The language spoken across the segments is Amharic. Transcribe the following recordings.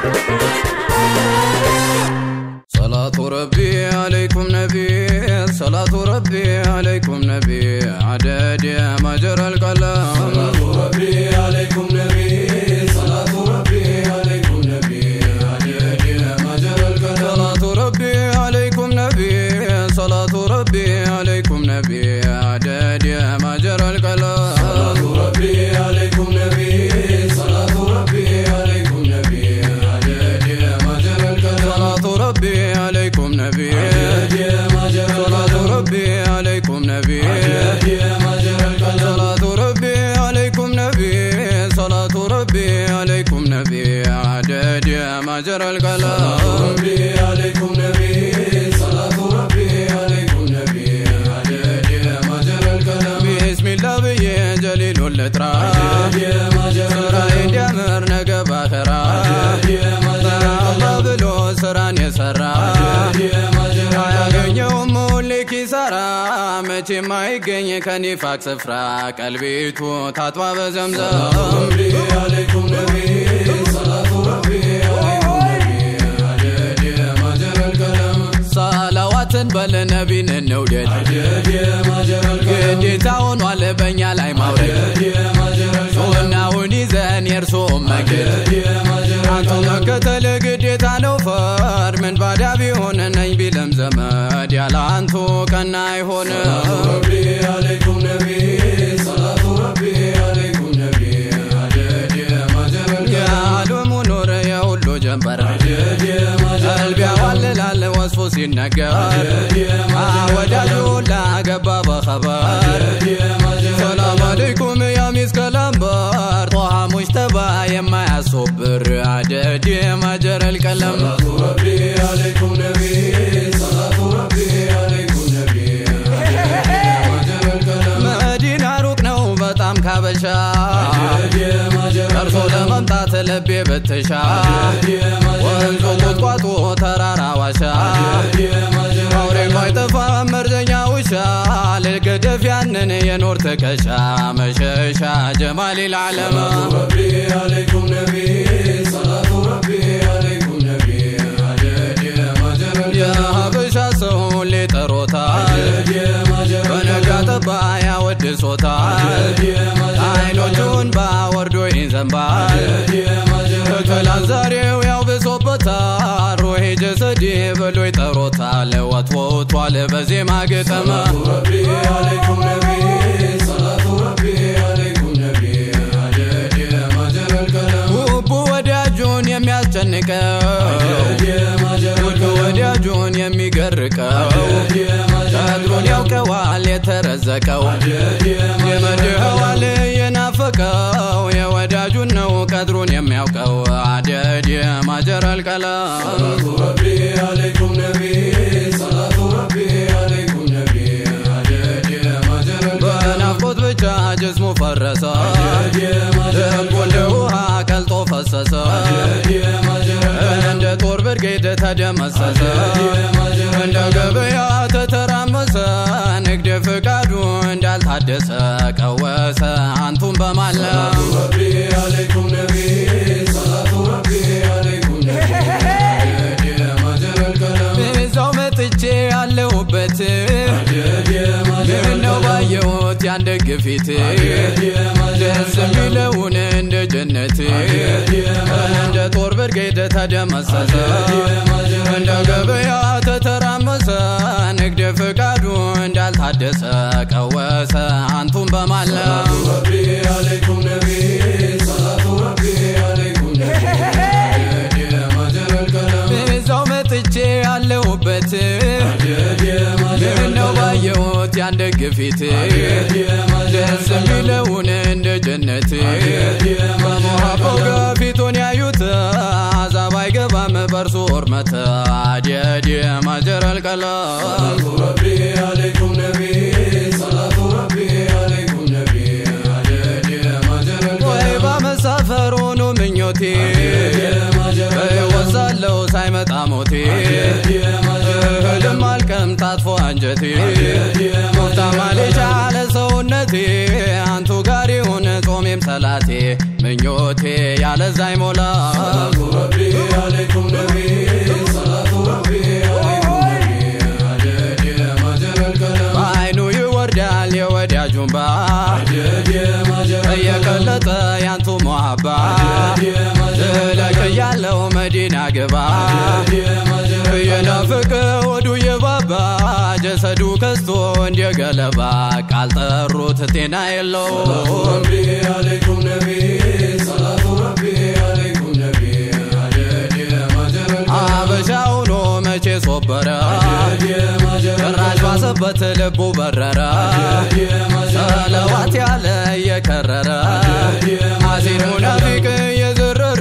صلاة ربي عليكم نبي صلاة ربي عليكم نبي عدد ما جرى القلم صلاة ربي عليكم نبي صلاة ربي عليكم نبي عدد ما جرى القلم صلاة ربي عليكم نبي صلاة ربي عليكم نبي عدد ما جرى القلم صلاة ربي عليكم نبي صلاة ربي عليكم نبي عدد ما جرى القلم صلاة ربي عليكم نبي عدد ما جرى صلاة القلم ربي عليكم نبي عدد ما جرى القلم صلاة ربي عليكم نبي صلاة ربي عليكم نبي عدد ما جرى القلم ربي عليكم نبي صلاة ربي عليكم نبي عدد ما جرى القلم بسم الله بي جليل الاترى عدد ما جرى ስራዬ القلم እንዲያምር ነገ ባኸራ عدد ما جرى አላ القلم ብሎ ስራን የሰራ عدد ما جرى القلم አያገኘውም ሁሌ ኪሳራ መቼም አይገኝ ከኒፋቅ ስፍራ ቀልቤቱ ታጥባ በዘምዘም ربي عليكم نبي صلاة ربي عليكم نبي عدد ما جرى القلم ሰላዋትን በለ ነቢን እንውደድ عدد ما جرى القلم ግዴታ ሆኗል በእኛ ላይ ማውረድ عدد ما جرى القلم ሱናውን ይዘን የእርሶ መግድ عدد ما جرى አንተ القلم መከተል ግዴታ ነው ፈር ምን ባዳ ቢሆን ነኝ ቢለም ዘመድ ያለ አንቱ ቀና አይሆንም ربي عليكم نبي صلاة ربي عليكم نبي عدد ما جرى القلم የዓለሙ ኑር የሁሉ ጀንበር عدد ما جرى ቀልብ ያዋልላል ወስፎ ሲነገር ወዳጁ ላገባ በኸበር عدد ما جرى ሰላም አለይኩም ያ ሚስከ ላምበር ጦሃ ሙጅተባ የማያሶብር አደድ ማጀረል ቀለም صلاة ربي عليكم نبي صلاة ربي عليكم نبي عدد ما جرى القلم መዲና ሩቅ ነው በጣም ካበሻ عدد ما جرى ደርሶ القلم ለመምጣት ልቤ ብትሻ عدد ما جرى ወንዙ القلم ቁጥቋጦ ተራራ ዋሻ عدد ما جرى አውሬ القلم ማይጠፋ መርዘኛ ውሻ ልገደፍ ያንን የኖር ትከሻ መሸሻ ጀማል ልዓለም ربي عليكم نبي صلاة ربي عليكم نبي عدد ما جرى القلم የሀበሻ ሰው ሁሌ ጠሮታል عدد ما جرى በነጋ القلم ጠባ ያወድሶታል عدد ما جرى القلم አይኖቹን ባወርዶ ይዘንባል عدد ما جرى القلم ትላንት ዛሬው ያው ብሶበታል ሩሄ ጀሰዴ ብሎ ይጠሮታል ወትወቷል በዜማ ግጥም ربي عليكم نبي صلاة ربي عليكم نبي عدد ما جرى القلم ውቡ ወዳጁን የሚያስጨንቀው عدد ما جرى ውዱ القلم ወዳጁን የሚገርቀው عدد ما جرى ቀድሩን القلم ያውቀዋል የተረዘቀው عدد ما جرى የመድኸዋል القلم የናፈቀው የወዳጁን ነው ቀድሩን የሚያውቀው አደድ ማጀረል ቀለም صلاة ربي عليكم نبي صلاة ربي عليكم نبي عدد ما جرى القلم በናፍቆት ብቻ ጅስሙ ፈረሰ عدد ما جرى ልቡ እንደ القلم ውሃ ቀልጦ ፈሰሰ عدد ما جرى القلم እንደ ጦር ብርጌድ ተደመሰሰ عدد ما جرى እንደ القلم ገበያ ተተራመሰ ንግድ ፍቃዱ እንዳልታደሰ ቀወሰ አንቱን በማለም ربي عليكم نبي صلاة ربي عليكم نبي عدد ما جرى القلم እዛው መጥቼ ያለሁበት عدد ما جرى ምነው القلم ባየሁት ያንደግ ፊት عدد ما جرى ደስ القلم የሚለውን እንደ ጀነት እንደ ጦር ብርጌድ ተደመሰሰ እንደ ገበያ ተተራመሰ ንግድ ፍቃዱ እንዳልታደሰ ቀወሰ አንቱን በማለም ربي عليكم نبي صلاة ربي عليكم نبي عدد ما جرى القلم እዛው መጥቼ ያለሁበት عدد ما جرى ምነው القلم ባየሁት ያንደግ ፊት عدد ما جرى ደስ القلم የሚለውን እንደ ጀነት በሞሃባው ገፊቱን ያዩት አዛብ አይገባም በእርሱ እርመት አድየድ ማጀረል ቀለም صلاة ربي عليكم نبي صلاة ربي عليكم نبي عدد ما جرى ወይ القلم በመሳፈር ሆኖ ምኞቴ عدد ما جرى القلم ወሳለው ሳይመጣ ሞቴ عدد ما جرى እህልም القلم አልቀም ታጥፎ አንጀቴ عدد ما ሙፍታ جرى ማሌሻ القلم አለ ሰውነቴ አንቱ ጋር ይሁን ጾሜም ሰላቴ ምኞቴ ያለዛ አይሞላ صلاة ربي ገለባ ካልጠሩት ጤና የለውም ربي عليكم نبي صلاة ربي عليكم نبي عدد يا ما جرى አበሻ ሆኖ መቼ ሶበረ العدد يا ما جرى ጭራሽ ባሰበት ልቡ በረረ العدد يا ما جرى ሰለዋት ያለ እየከረረ አሲድ ሙናፊቅ እየዘረረ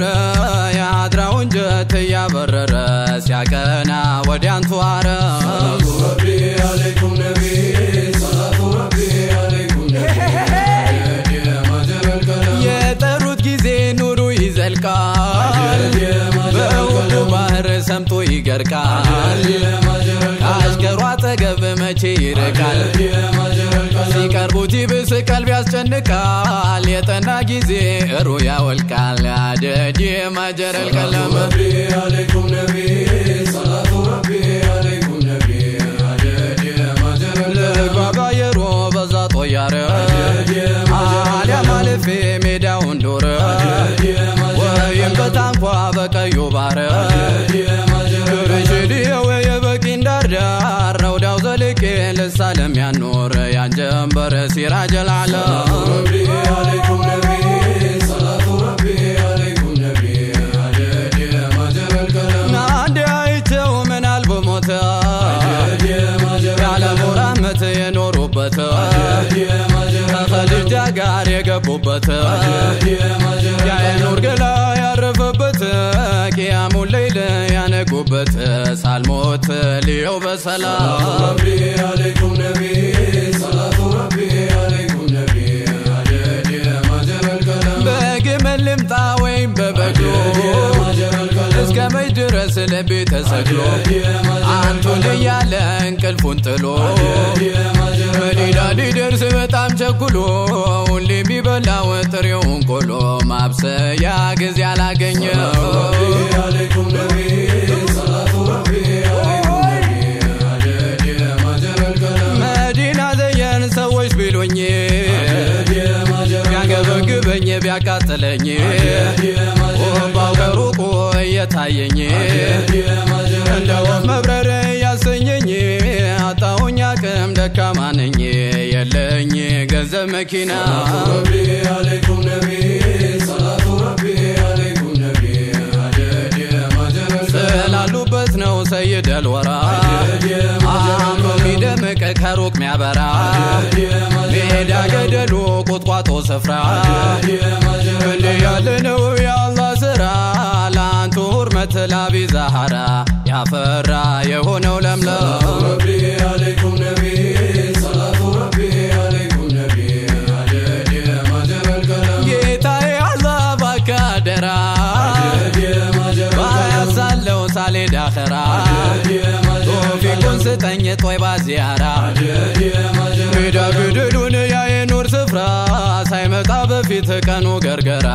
የአድራውን ጀት እያበረረ ሲያቀና ወዲያንቱ አረ ربي عليكم نبي صلاة ربي عليكم نبي عدد يا ما جرى الكلام የጠሩት ጊዜ ኑሩ ይዘልቃል عدد يا ما جرى በውዱ الكلام ባህር ሰምቶ ይገርቃል عدد يا ما جرى الكلام ከአሽከሩ አጠገብ መቼ ይርቃል عدد يا ما جرى الكلام ሲቀርቡት ይብስ ቀልብ ያስጨንቃል የጠና ጊዜ እሩ ያወልቃል አደድ ማጀረል ቀለም ربي عليكم نبي صلاة ربي عليكم نبي عدد يا ما جرى الكلام ልጓጓየሮ በዛ ጦያረ عدد يا ما جرى አሊያ ማለፌ ሜዳውን ዶረ عدد يا ما جرى ወይም በታንኳ በቀዩ ባረ عدد يا ما جرى ሽድየው የበቂን ዳርዳር ረውዳው ዘልቄ ልሳለም ያኖር ያንጀንበር ሲራጀል ዓለም ربي عليكم نبي صلاة ربي عليكم نبي عدد يا ما جرى الكلام አንድ አይቸው ምናል በሞተ عدد يا ما جرى ያለ ሙራመት የኖሩበት عدد يا ما جرى ከኸዲጃ ጋር የገቡበት عدد يا ما جرى የአይኑር ገላ ያረፈበት ቅያሙን ሌይል ያነጉበት ሳልሞት ልየው በሰላም ربي عليكم نبي صلاة ربي عليكم نبي عدد يا ما جرى الكلام በግመል ልምጣ ወይም በበቅሎ عدد يا ما جرى الكلام እስከ መች ድረስ ልቤ ተሰግሎ عدد يا ما جرى አንቱን እያለ እንቅልፉን ጥሎ عدد يا ما جرى መዲና ሊደርስ በጣም ቸኩሎ ሁሌ የሚበላው ጥሬውን ቆሎ ማብሰያ ጊዜ አላገኘው ربي عليكم نبي صلاة ربي عليكم نبي عدد يا ما جرى الكلام መዲና ዘየን ሰዎች ቢሉኝ عدد يا ما جرى ቢያንገበግበኝ ቢያቃጥለኝ عدد يا ما جرى ወባው ከሩቁ እየታየኝ عدد يا ما جرى እንደ ወፍ መብረር ያሰኘኝ አጣሁኝ አቅም ደካማ ነኝ የለኝ ገንዘብ መኪና ربي عليكم نبي صلاة ربي عليكم نبي عدد يا ما جرى الكلام ስላሉበት ነው ሰይድ አልወራ عدد يا ما جرى አምሮ ሚደምቅ ከሩቅ ሚያበራ عدد يا ما جرى ሜዳ ገደሉ ቁጥቋጦ ስፍራ عدد يا ما جرى እንዲህ ያለ ነው የአላህ ስራ ለአንቱ ሁርመት ላቢ ዛሃራ ያፈራ የሆነው ለምለም ربي عليكم نبي صلاة ربي عليكم نبي عدد يا ما جرى الكلام ጌታዬ አላህ እባክህ አደራ عدد يا ما جرى الكلام ባያሳለው ሳሌድ አኸራ عدد يا ما جرى ቶፊቁን ስጠኝ ጦይባ ዚያራ عدد يا ما جرى ሜዳ ገደሉን ያየኑር ስፍራ ሳይመጣ በፊት ቀኑ ገርገራ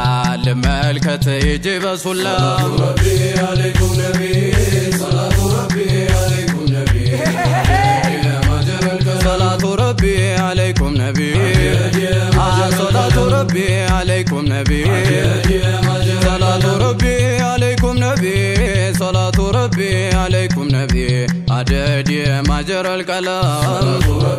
ልመልከት እጅ በሱላ ربي عليكم نبي صلاة ربي عليكم نبي عدد يا ما جرى الكلام ሰላቱ ረቢ አለይኩም ነቢ عدد يا ما جرى ሰላቱ ረቢ አለይኩም ነቢ عدد يا ما جرى ሰላቱ ረቢ አለይኩም ነቢ ሰላቱ ረቢ አለይኩም ነቢ አደድ ማጀረል ቀለም